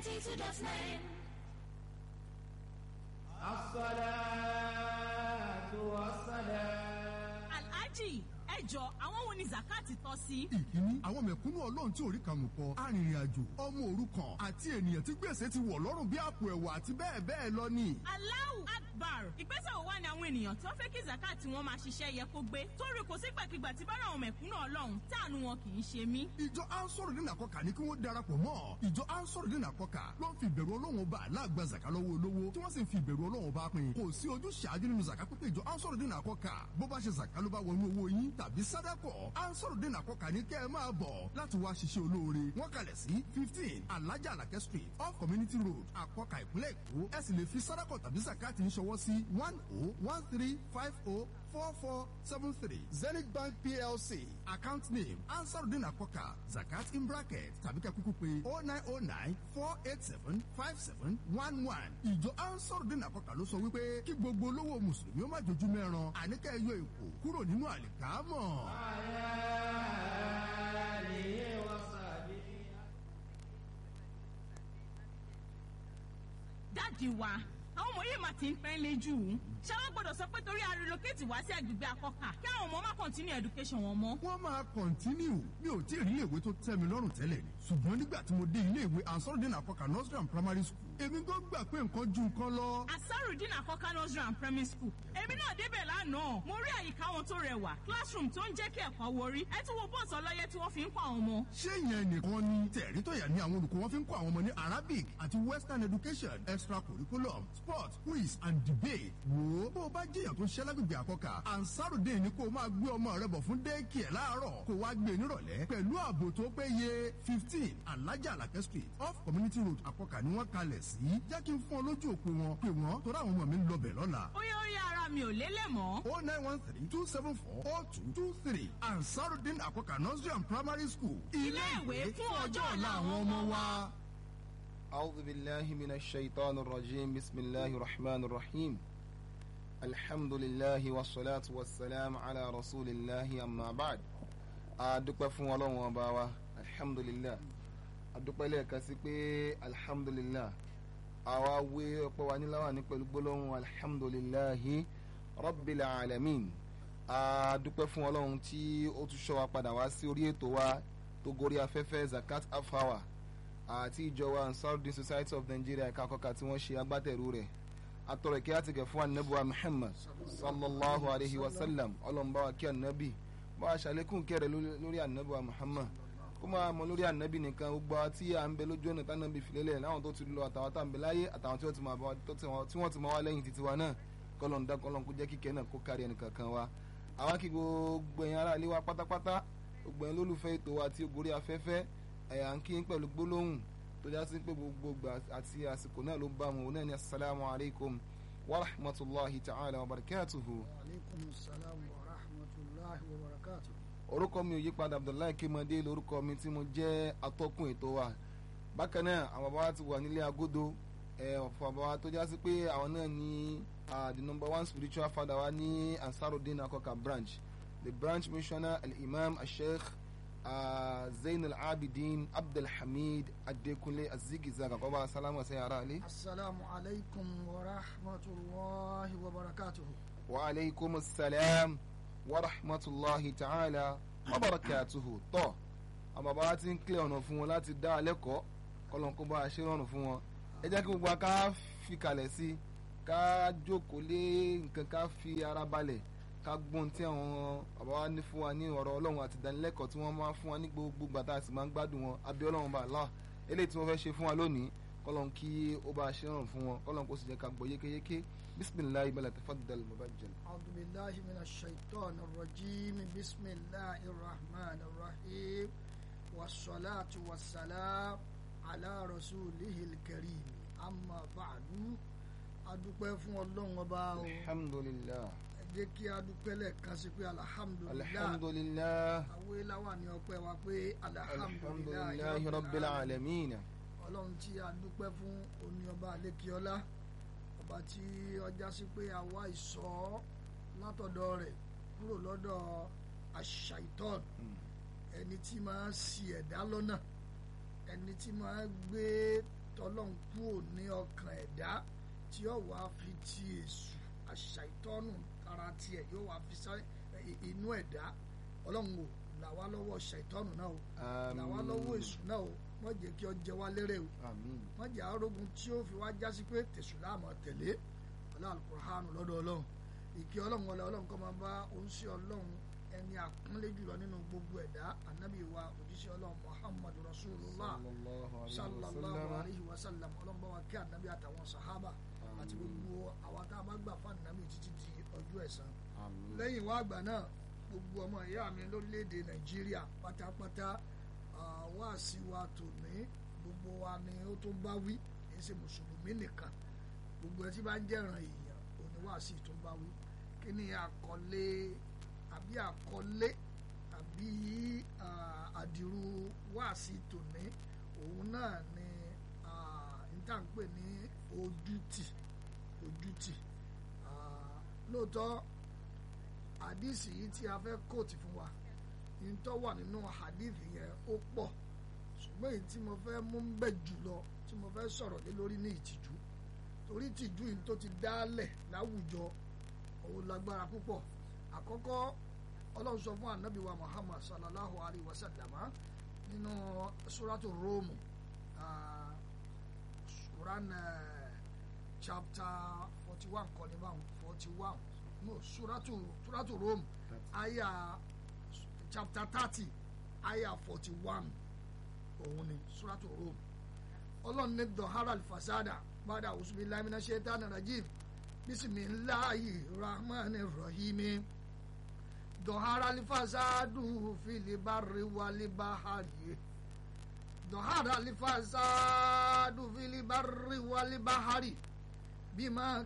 92.9. الصلاة والسلام alhaji ẹ jọ àwọn wo ni zakati tọ́ sí. ìkíní àwọn mẹ̀kúnnù ọlọ́run tí orí kan kọ arìnrìn-àjò ọmọ òrukàn àti ènìyàn tí gbèsè ti wọ̀ lọ́rùn bí àpò ẹ̀wà àti bẹ́ẹ̀ bẹ́ẹ̀ lọ ni. Allahu Akbar ìgbésẹ̀ wo wá ni àwọn ènìyàn tí wọ́n fẹ́ kí zakati wọn máa ṣiṣẹ́ yẹ kó gbé torí kò sí gbàkigbà tí bá àwọn mẹ̀kúnnù ọlọ́run táànù wọn kì í ṣe mí. ìjọ ansoro dín àkọkà ní kí wọ́n darapọ̀ mọ́ ìjọ ansoro dín àkọkà ló ń fi ìbẹ̀rù ọlọ́run ọba aláàgbà zaka lọ́wọ́ olówó tí wọ́n sì ń fi ìbẹ̀rù ọlọ́run ọba pin kò sí ojú ṣáájú nínú zaka pípé ìjọ ansoro dín àkọkà bó bá ṣe zaka ló bá wọnú owó yín tàbí sádàkọ̀ ansoro dín àkọkà ní kẹ́ ẹ máa bọ̀ láti wá ṣiṣẹ́ olóore wọ́n kalẹ̀ sí fifteen alájà alakẹ́ street off community road àkọkà ìpínlẹ̀ èkó ẹ sì lè fi sádàkọ̀ tàbí zakati ń ṣọwọ́ sí one oh one three five oh four four seven three zenith bank plc account name ansarudin akoka zakat in bracket tàbí ká kúkú pé oh nine oh nine four eight seven five seven one one ìjọ ansarudin akoka ló sọ wípé kí gbogbo olówó mùsùlùmí ó má jojú mẹ́ran àníkẹ́ yọ èkó kúrò nínú àlìkámọ̀. آله وصحبه dáàdi wa àwọn ọmọ yìí máa ti ń pẹ́ lé jù ú ṣé wọ́n gbọ́dọ̀ sọ pé torí a relocate wá sí agbègbè akọ́kà kí àwọn ọmọ má continue education wọn mọ́. wọ́n máa kọ̀ntínú mi ò tí ì rí iléèwé tó tẹ́ mi lọ́rùn tẹ́lẹ̀ ni ṣùgbọ́n nígbà tí mo dé iléèwé ansarudin akoka nursery and primary school èmi gan gbà pé nǹkan ju nǹkan lọ. asarudin akọ́kà nursery and primary school èmi náà débẹ̀ lánàá mo rí àyíká wọn tó rẹwà classroom tó ń jẹ́ kí ẹ̀kọ́ worí ẹ tún wo bọ́ọ̀sì ọlọ́yẹ tí wọ́n fi ń kọ́ àwọn ọmọ. ṣé ìyẹn nìkan ni tẹ̀rí tó yà ní àwọn olùkọ́ wọn fi ń kọ́ àwọn ọmọ ní arabic àti western education extra curriculum sport quiz and debate wò ó bó o bá jẹ́yàn tó ń ṣẹ́ lágbègbè àkọ́kà ansarudin ni kó o máa gbé ọmọ rẹ bọ̀ fún daycare láàárọ̀ kó o wá gbé e nírọ̀lẹ́ pẹ̀lú ààbò tó péye fifteen alájà alakẹ́ street off community road àkọ́kà ni wọ́n kalẹ̀ sí jẹ́ kí n fún ọ lójú òpó wọn pé wọ́n torí àwọn ọmọ mi ń lọ bẹ̀ lọ́la ó yẹ orí ara mi ò lélẹ̀ mọ́. o nine one three two seven four o two two three ansarudin àkọ́kà nursery and primary school Ilé-ìwé fún ọjọ́ ọ̀la àwọn ọmọ wa. أعوذ بالله من الشيطان الرجيم بسم الله الرحمن الرحيم الحمد لله والصلاة والسلام على رسول الله أما بعد adúpẹ́ fún ọlọ́run ọba wa alhamdulillah adúpẹ́ lẹ́ẹ̀kan sí pé alhamdulillah àwa wé ọpẹ́ wa níláwà ní pẹ̀lú gbólóhùn alhamdulillahi rabbil alamin adúpẹ́ fún ọlọ́run tí ó tún ṣọ́ wa padà wá sí orí ètò wa tó gorí afẹ́fẹ́ zakat afawa àti ìjọba ansarudin society of nigeria ẹ̀ka àkọ́kà tí wọ́n ṣe agbátẹ̀rù rẹ̀ atọ̀rọ̀ kí á ti gẹ̀ fún anabuwa muhammad sallallahu alayhi wa sallam ọlọ́mùbá wa kí anabi bá a ṣàlékún kẹrẹ lórí anabuwa muhammad kó máa mọ lórí anabi nìkan gbogbo àwọn tí à ń bẹ lójú ọ̀nà tánàbí filẹ̀lẹ̀ láwọn tó ti lọ àtàwọn tá à ń bẹ láyé àtàwọn tí wọ́n ti máa bá wa- tó ti wọn- tí wọ́n ti máa wá lẹ́yìn títí wa náà kọ́lọ́n dá kọ́lọ́n kó jẹ́ kíkẹ́ náà kó kárí ẹnì kankan wa àwa kí gbogbo ẹ̀yin ará ilé wa pátápátá gbogbo ẹ̀yin lólùfẹ́ ètò wa tí ó gorí afẹ́fẹ́ ẹ̀yà ń kí yín pẹ̀lú gbólóhùn tó já sí pé gbogbo ìgbà àti àsìkò náà ló bá wọn òun náà ní asalaamu alaykum wa rahmatulahi ta'ala wa barakatuhu. aleykum salaam wa rahmatulahi wa barakatu. orúkọ mi ò yí padà abdullahi kémọdé lórúkọ mi tí mo jẹ́ atọ́kùn ètò wa bákan náà àwọn bàbá wa ti wà nílé agodo ẹ ọ̀fọ̀ bàbá wa tó já sí pé àwọn náà ní ah, the number one spiritual father wa ní ansarudin akoka branch the branch missioner al-imam al-sheikh ah, zain al-abidin abdulhamid adekunle azigizaga kọ́ bá sálámù ẹ̀sẹ̀ yàrá alẹ́. asalaamu aleykum wa rahmatulahi wa barakatu. wa aleykum salam wa rahmatulahi ta'ala wa barakatuhu tọ́ àwọn bàbá wa ti ń kílẹ̀ ọ̀nà fún wọn láti dá alẹ́kọ̀ọ́ kọ́lọ́n kó bá a ṣe rọrùn fún wọn ẹ jẹ́ kí gbogbo wa ká fi kalẹ̀ sí ká jókòó lé nǹkan ká fi ara balẹ̀ ká gbọ́n tí àwọn bàbá wa ní fún wa ní ọ̀rọ̀ ọlọ́run àti ìdánilẹ́kọ̀ọ́ tí wọ́n máa fún wa ní gbogbo gbàtà àti máa ń gbádùn wọn abẹ́ ọlọ́run bá Allah eléyìí tí wọ́n fẹ́ ṣe fún wa lónìí kọ́lọ́n kí ó bá a ṣe rọrùn fún wọn kọ́lọ́n kó sì jẹ́ ká gbọ́ yékéyéké bisimilayi bala tafaddal mubajjal. أعوذ بالله من الشيطان الرجيم بسم الله الرحمن الرحيم والصلاة والسلام على رسوله الكريم أما بعد adúpẹ́ fún ọlọ́run ọba o alhamdulilah ẹ jẹ́ kí adúpẹ́ lẹ́ẹ̀kan sí pé alihamudulilayi alhamdulilah àwọn eláwà ní ọpẹ́ wa pé alihamudulilayi alhamdulilayi rabbil alamin ọlọ́run tí a dúpẹ́ fún oní ọba àlékiọlá ọba tí ọjà sí pé àwa ìsọ látọ̀dọ̀ rẹ̀ kúrò lọ́dọ̀ àṣàìtọ́n ẹni tí máa ń ṣì ẹ̀dá lọ́nà ẹni tí máa ń gbé tọ́lọ́n kúrò ní ọkàn ẹ̀dá tí yóò wá fi ti èṣù àṣà ìtọ́nù ara tiẹ̀ yóò wá fi sá inú ẹ̀dá ọlọ́run ò là wá lọ́wọ́ ṣàìtọ́nù náà o là wá lọ́wọ́ èṣù náà o wọ́n jẹ́ kí ọ jẹ wá lérè o àmín wọ́n jẹ́ arógun tí ó fi wá jásí pé tẹ̀sù láàmú tẹ̀lé ọlá alukurahánu lọ́dọ̀ ọlọ́run ìkí ọlọ́run wọlé ọlọ́run kọ́ máa bá oníṣẹ́ ọlọ́run ẹni àpọ́nlé jùlọ nínú gbogbo ẹ̀dá anabi wa òjíṣẹ́ ọlọ́run muhammadu rasulullah sallallahu alayhi wa sallallahu sallam alayhi wa sallam ọlọ́run bá wa kí anabi àtàwọn sahaba àti gbogbo àwọn tá a bá gbà fún anabi títí di ọjọ́ ẹ̀san àmín lẹ́yìn wá àgbà náà gbogbo ọmọ ìyá mi lórílẹ̀‐èdè nàìjíríà pátápátá wá sí wa tòní gbogbo wa ni ó tó bá wí kì í ṣe mùsùlùmí nìkan gbogbo ẹ tí bá ń jẹ́ràn èèyàn òní wá sí tó bá wí kí ni àkọlé àbí àkọlé àbí ah, àdìrú wá sí tòní òun náà ni ah, n tá n pè ní ojútì ojútì Ah, lóòótọ́ hadisi yìí tí a fẹ́ kóòtù fún wa yìí tó wà nínú hadisi yẹn ó pọ̀ ṣùgbọ́n èyí tí mo fẹ́ mú bẹ̀ jùlọ tí mo fẹ́ sọ̀rọ̀ lé lórí ní ìtìjú torí ìtìjú yìí tó ti dálẹ̀ láwùjọ òun lágbára púpọ̀ àkọ́kọ́ ọlọ́run sọ fún anabi wa muhammad sallallahu alayhi wa sallam nínú suratu róòmù ah, quran eh, chapter forty one kọ́ni báwọn forty one no suratu suratu rome aya chapter thirty aya forty one òun ni suratu rome ọlọ́run ní dọ̀hárà fasada bàdà òsùnmí lamina shaitan rajim bisimilahi rahman rahimi dọ̀hárà fasadu filibari walibahari dọ̀hárà fasadu filibari walibahari bímọ